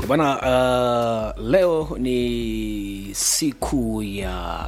bwana uh, leo ni siku ya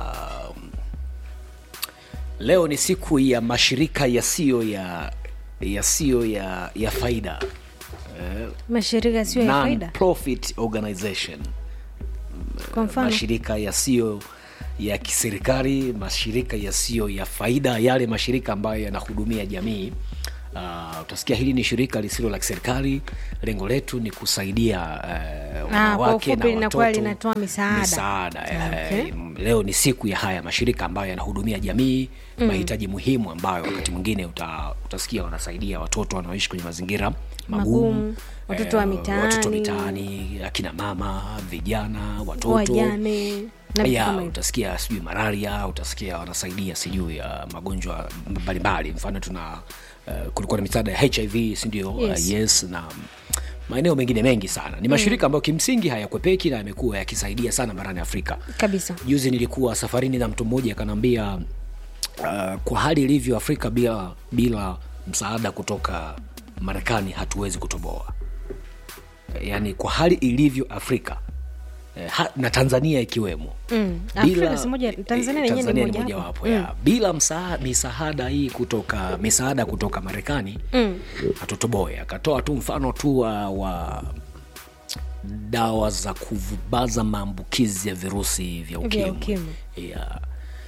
leo ni siku ya mashirika yasiyo ya yasiyo ya, ya faida eh, mashirika sio ya faida non-profit organization kwa mfano mashirika yasiyo ya kiserikali mashirika yasiyo ya faida yale mashirika ambayo yanahudumia jamii Uh, utasikia hili ni shirika lisilo la kiserikali lengo letu ni kusaidia uh, kwa wanawake ufupi na linakuwa watoto linatoa misaada. misaada eh, Okay. leo ni siku ya haya mashirika ambayo yanahudumia jamii mm. mahitaji muhimu ambayo wakati mwingine uta, utasikia wanasaidia watoto wanaoishi kwenye mazingira magumu, Magumu, watoto wa eh, watoto mitaani. mitaani akina mama vijana watoto wajane na vitu ya kama hivyo. utasikia sijui malaria utasikia wanasaidia sijui ya magonjwa mbalimbali mfano tuna uh, kulikuwa na misaada ya hiv sindio Yes. uh, yes na maeneo mengine mengi sana ni mashirika ambayo kimsingi hayakwepeki na yamekuwa yakisaidia sana barani afrika kabisa juzi nilikuwa safarini na mtu mmoja akanaambia uh, kwa hali ilivyo afrika bila bila msaada kutoka marekani hatuwezi kutoboa yaani kwa hali ilivyo afrika eh, ha, na tanzania ikiwemo Mm. Afrika si moja- Tanzania eh, yenyewe ni Tanzania moja mojawapo hapo. ya bila msaa, misaada hii kutoka misaada kutoka marekani Mm. hatutoboe akatoa tu mfano tu wa, wa dawa za kuvubaza maambukizi ya virusi vya ukimwi ukimwi. Ya,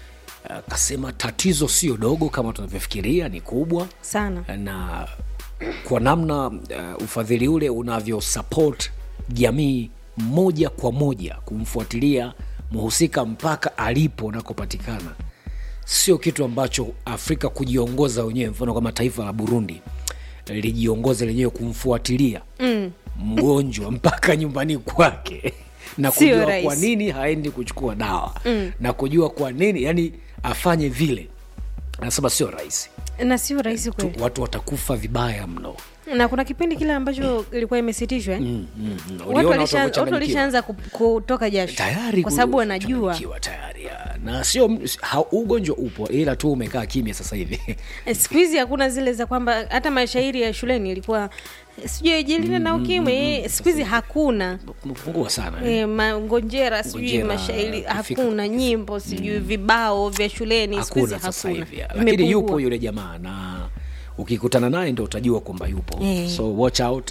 akasema tatizo sio dogo kama tunavyofikiria ni kubwa sana na kwa namna uh, ufadhili ule unavyo support jamii moja kwa moja kumfuatilia mhusika mpaka alipo nakopatikana sio kitu ambacho afrika kujiongoza wenyewe mfano kama taifa la burundi lijiongoza lenyewe kumfuatilia mm. mgonjwa mpaka nyumbani kwake na Sio kujua rahisi. kwa nini haendi kuchukua dawa mm. na kujua kwa nini yani afanye vile anasema sio rahisi na sio rahisi Tu- kweli watu watakufa vibaya mno na kuna kipindi kile ambacho ilikuwa imesitishwa eh? mm, mm, mm. watu Uliona walisha- watu walivyochanganyikiwa? walishaanza ku- kutoka jasho tayari kwa ku- sababu wanajua kuchanganyikiwa tayari ya. na sio ha, ugonjwa upo ila tu umekaa kimya sasa hivi Eh, siku hizi hakuna zile za kwamba hata mashairi ya shuleni ilikuwa eh, sijui jilinda na ukimwi eh, siku hizi hakuna umepungua sana eh. E, mangonjera sijui Ngonjera, mashairi kufika- hakuna nyimbo sijui vibao vya shuleni siku hizi hakuna sasa hakuna hivi ya. lakini Imepungua. yupo yule jamaa na ukikutana naye ndo utajua kwamba yupo Eh. so watch out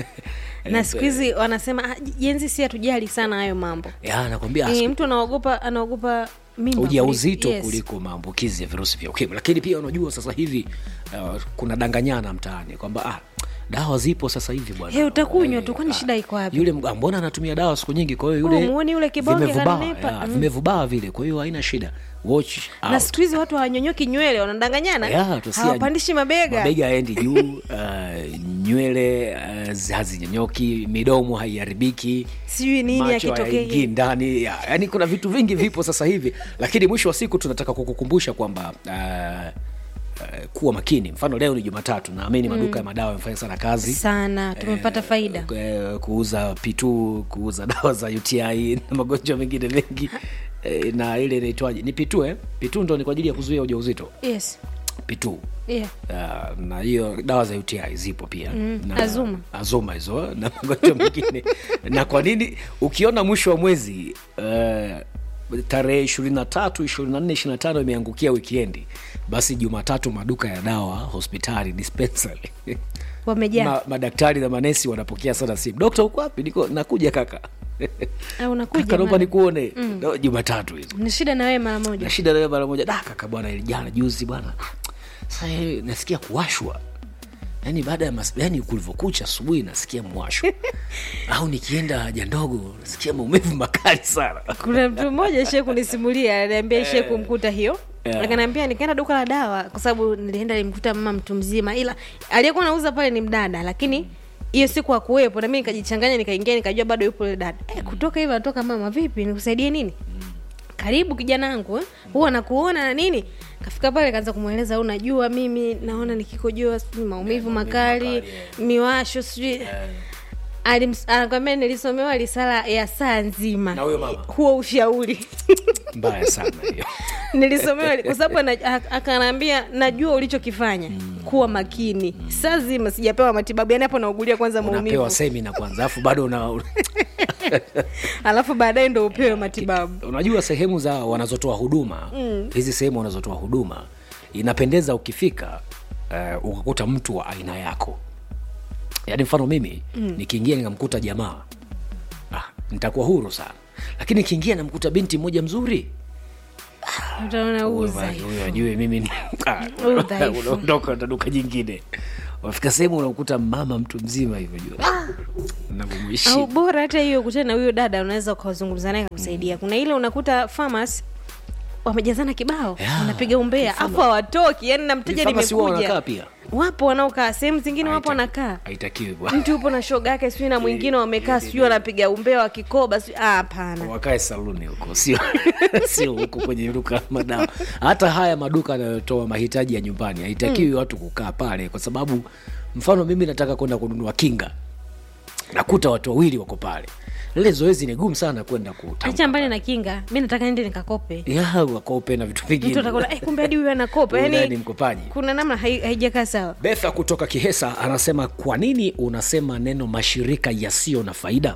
na siku hizi wanasema "Ah, jenzi si hatujali sana hayo mambo Ya, nakwambia e, mtu anaogopa anaogopa mimba ujauzito kuliko- yes. kuliko maambukizi ya virusi vya ukimwi lakini pia unajua sasa hivi uh, kuna danganyana mtaani kwamba ah, dawa zipo sasa hivi bwana Hey, utakunywa tu, Eh, kwani ah, shida iko wapi? yule mga- mbona anatumia dawa siku nyingi kwa hiyo Oh, yule muone yule kibonge vimevubaa, kanenepa. ya, Mm. vimevubaa vile kwa hiyo haina shida watch na out. siku hizi watu hawanyonyoki nywele wanadanganyana Ya, tusia- hawapandishi mabega mabega yaendi juu uh, nywele uh, hazinyonyoki midomo haiharibiki sijui nini macho haingii akitokea ndani ya, yani kuna vitu vingi vipo sasa hivi lakini mwisho wa siku tunataka kukukumbusha kwamba uh, uh, kuwa makini mfano leo ni jumatatu naamini maduka ya madawa yamefanya sana kazi sana tumepata faida eh, kuuza pitu kuuza dawa za uti na magonjwa mengine mengi eh, na ile inaitwaje ni pitu eh? pitu ndo ni kwa ajili ya kuzuia ujauzito yes pitu yeah. Uh, na hiyo dawa za uti zipo pia mm, na, Azuma. azuma hizo na magonjwa mengine na kwa nini ukiona mwisho wa mwezi uh, tarehe ishirini na tatu ishirini na nne ishirini na tano imeangukia wikiendi basi jumatatu maduka ya dawa hospitali dispensary wamejaa Ma, madaktari na manesi wanapokea sana simu dokta uko wapi niko nakuja kaka Ah, unakuja kaka naomba mara. nikuone No, jumatatu hizo ni shida na wewe mara moja na shida nawe mara moja da kaka bwana ili jana juzi bwana sasa eh, nasikia kuwashwa yaani baada ya mas... yaani kulivyokucha asubuhi nasikia mwasho au nikienda haja ndogo nasikia maumivu makali sana kuna mtu mmoja shee kunisimulia aliambia shee kumkuta hiyo Yeah. akanaambia nikaenda duka la dawa kwa sababu nilienda nimkuta mama mtu mzima ila aliyekuwa nauza pale ni mdada lakini hiyo siku akuwepo nami nikajichanganya nikaingia nikajua bado yupo yule dada eh, kutoka hivyo anatoka mama vipi nikusaidie nini karibu kijana wangu eh? huwa nakuona na nini kafika pale kaanza kumweleza unajua mimi naona nikikojoa sijui maumivu maumivu makali makali, miwasho sijui Alims- anakwambia nilisomewa risala ya saa nzima Na huyo mama? huo ushauri mbaya sana hiyo nilisomewa kwa sababu ana- a- akanaambia najua ulichokifanya kuwa makini saa zima sijapewa matibabu yani hapo naugulia kwanza maumivu unapewa semina kwanza alafu bado una alafu baadaye ndo upewe matibabu unajua sehemu za wanazotoa huduma hizi sehemu wanazotoa huduma inapendeza ukifika uh, ukakuta mtu wa aina yako yaani mfano mimi mm. nikiingia nikamkuta jamaa ah, nitakuwa huru sana lakini nikiingia namkuta binti mmoja mzuri utaona huyo uza basi, huyo ajue mimi ni Udhaifu. unaondoka utaenda duka jingine wafika sehemu unakuta mama mtu mzima hivyo jua au navyomheshimu bora hata hiyo kutana na huyo dada unaweza ukazungumza naye kakusaidia kuna ile unakuta farmers wamejazana kibao Yeah. wanapiga umbea afu hawatoki yani na mteja Pharmacy huwa nimekuja wanakaa pia wapo wanaokaa sehemu zingine wapo Haita- wanakaa haitakiwi bwana. mtu upo na shoga yake sijui na mwingine wamekaa sijui wanapiga umbea wa kikoba sijui ah, hapana wakae saluni huko sio sio huko kwenye duka la madawa hata haya maduka yanayotoa mahitaji ya nyumbani haitakiwi watu kukaa pale kwa sababu mfano mimi nataka kwenda kununua kinga nakuta watu wawili wako pale lile zoezi ni gumu sana kwenda kutamka acha mbali na kinga mi nataka nende nikakope ya wakope na vitu mtu vingine atakuona eh, kumbe hadi huyu anakopa Huyu naye yani ni mkopaji kuna namna hai- haijakaa sawa betha kutoka kihesa anasema kwa nini unasema neno mashirika yasiyo na faida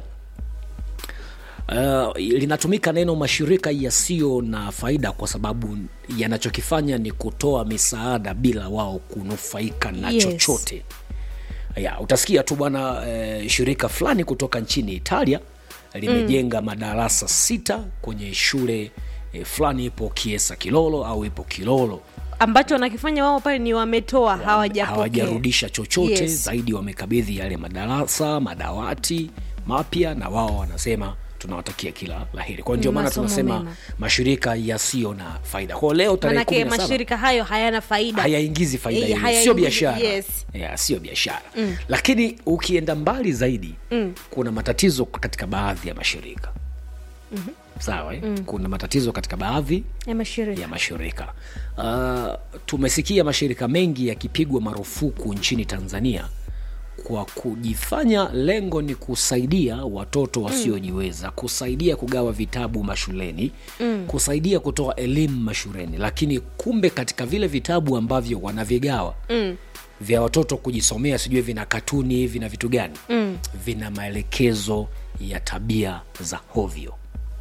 Uh, linatumika neno mashirika yasiyo na faida kwa sababu yanachokifanya ni kutoa misaada bila wao kunufaika na Yes. chochote ya utasikia tu bwana eh, shirika fulani kutoka nchini italia limejenga mm. madarasa sita kwenye shule eh, fulani ipo kiesa kilolo au ipo kilolo ambacho wanakifanya wao pale ni wametoa hawajapokea hawajarudisha chochote yes. Yes. zaidi wamekabidhi yale madarasa madawati mapya na wao wanasema tunawatakia kila laheri kwao ndio maana Masomo tunasema mema. mashirika yasiyo na faida kwao leo tarehe manake kumi na saba mashirika hayo hayana faida hayaingizi faida Eh, hiyo hayaingizi- sio biashara yes. yeah, sio biashara mm. lakini ukienda mbali zaidi mm. kuna matatizo katika baadhi ya mashirika mm-hmm. sawa eh? mm. kuna matatizo katika baadhi ya mashirika ya mashirika uh, tumesikia mashirika mengi yakipigwa marufuku nchini tanzania kwa kujifanya lengo ni kusaidia watoto wasiojiweza mm. kusaidia kugawa vitabu mashuleni mm. kusaidia kutoa elimu mashuleni lakini kumbe katika vile vitabu ambavyo wanavigawa mm vya watoto kujisomea sijui vina katuni vina vitu gani mm. vina maelekezo ya tabia za hovyo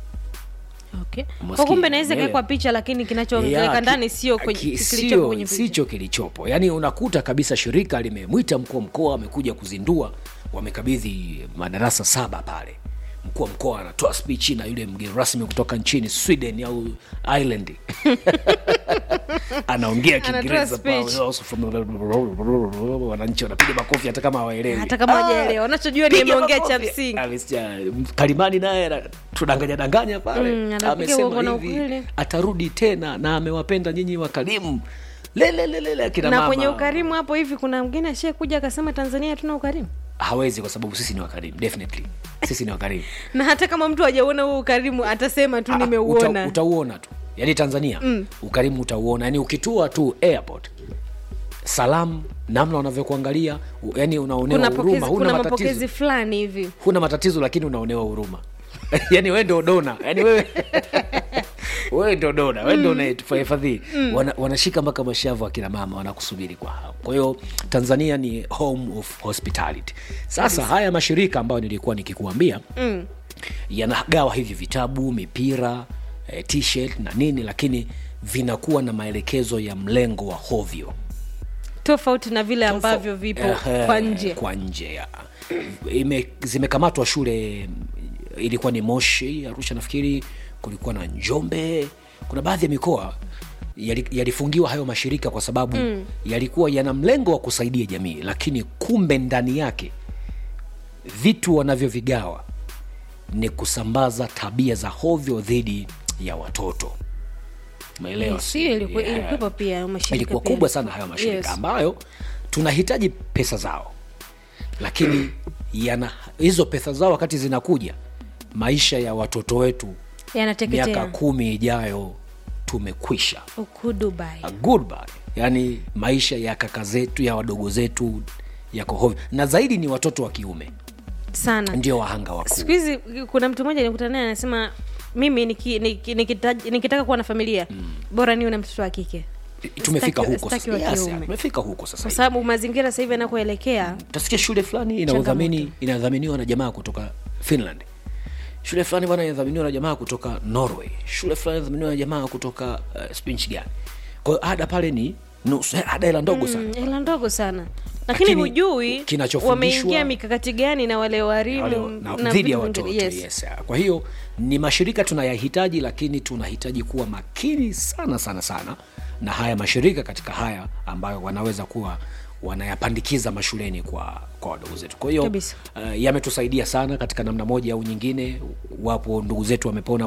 okay. Umesikia? kwa kumbe naweza Umeelewa? kawekwa picha lakini Ya, kinachoweka ki- ndani sio kwenye- ki- kilichopo sio- kwenye picha sicho kilichopo yaani unakuta kabisa shirika limemwita mkuu wa mkoa amekuja kuzindua wamekabidhi madarasa saba pale mkuu wa mkoa anatoa spichi na yule mgeni rasmi kutoka nchini sweden au ireland anaongea kiingereza speech. pale, also from- wananchi wanapiga makofi hata kama hawaelewi hata kama hawajaelewa wanachojua ni Piga ameongea cha makofi. msingi Amesikia, kalimani naye ana- tudanganya danganya pale Mm, anapiga amesema uongo na hivi ukweli. atarudi tena na amewapenda nyinyi wakarimu lelelelele akina na mama kwenye ukarimu hapo hivi kuna mgine ashekuja akasema tanzania hatuna ukarimu hawezi kwa sababu sisi ni wakarimu definitely sisi ni wakarimu na hata kama mtu hajauona huo ukarimu atasema tu Ah, nimeuona uta, utauona tu yaani tanzania mm. ukarimu utauona yaani ukitua tu airport salamu namna wanavyokuangalia u- yaani unaonewa kuna, huruma pokezi, huna kuna matatizo mapokezi fulani hivi huna matatizo lakini unaonewa huruma yaani wewe ndo dona yaani wewe wewe ndo dona wewe ndo unayefadhili Wana, wanashika mpaka mashavu akina mama wanakusubiri kwa hamu kwa hiyo tanzania ni home of hospitality sasa haya mashirika ambayo nilikuwa nikikuambia mm. yanagawa hivi vitabu mipira eh, t-shirt na nini lakini vinakuwa na maelekezo ya mlengo wa hovyo tofauti na vile ambavyo vipo Ehe, kwa nje kwa nje ya. Ime, zimekamatwa shule ilikuwa ni moshi arusha nafikiri kulikuwa na njombe kuna baadhi ya mikoa yali- yalifungiwa hayo mashirika kwa sababu mm. yalikuwa yana mlengo wa kusaidia jamii lakini kumbe ndani yake vitu wanavyovigawa ni kusambaza tabia za hovyo dhidi ya watoto umeelewa sio ilikuwa- Yeah ilikuwepo pia mashirika ilikuwa pia. kubwa sana hayo mashirika Yes. ambayo tunahitaji pesa zao lakini yana hizo pesa zao wakati zinakuja maisha ya watoto wetu miaka yanateketea kumi ijayo tumekwisha huku dubai A goodbye yaani maisha ya kaka zetu ya wadogo zetu yako hovyo na zaidi ni watoto wa kiume sana ndio wahanga wakuu siku hizi kuna mtu mmoja nikutana naye anasema mimi niki- niki- nikita- nikitaka kuwa na familia bora niwe na mtoto wa kike tumefika Sitaki- huko sitaki sasa wa yes, kiume. tumefika huko sasa kwa hivi. sababu mazingira sasa hivi yanakoelekea utasikia shule fulani inadhamini inadhaminiwa na jamaa kutoka finland shule fulani bwana inadhaminiwa na jamaa kutoka norway shule fulani inadhaminiwa na jamaa kutoka uh, spinch gani kwa hiyo ada pale ni nusu eh, ada hela ndogo sana Mm, hela ndogo sana lakini Lakini hujui kinachofundishwa- wameingia mikakati gani na wale wale- walimu na- na dhidi ya vitu watoto vingine. yes. yes. kwa hiyo ni mashirika tunayahitaji lakini tunahitaji kuwa makini sana sana sana na haya mashirika katika haya ambayo wanaweza kuwa wanayapandikiza mashuleni kwa kwa wadogo zetu kwa hiyo Kabisa. uh, yametusaidia sana katika namna moja au nyingine wapo ndugu zetu wamepona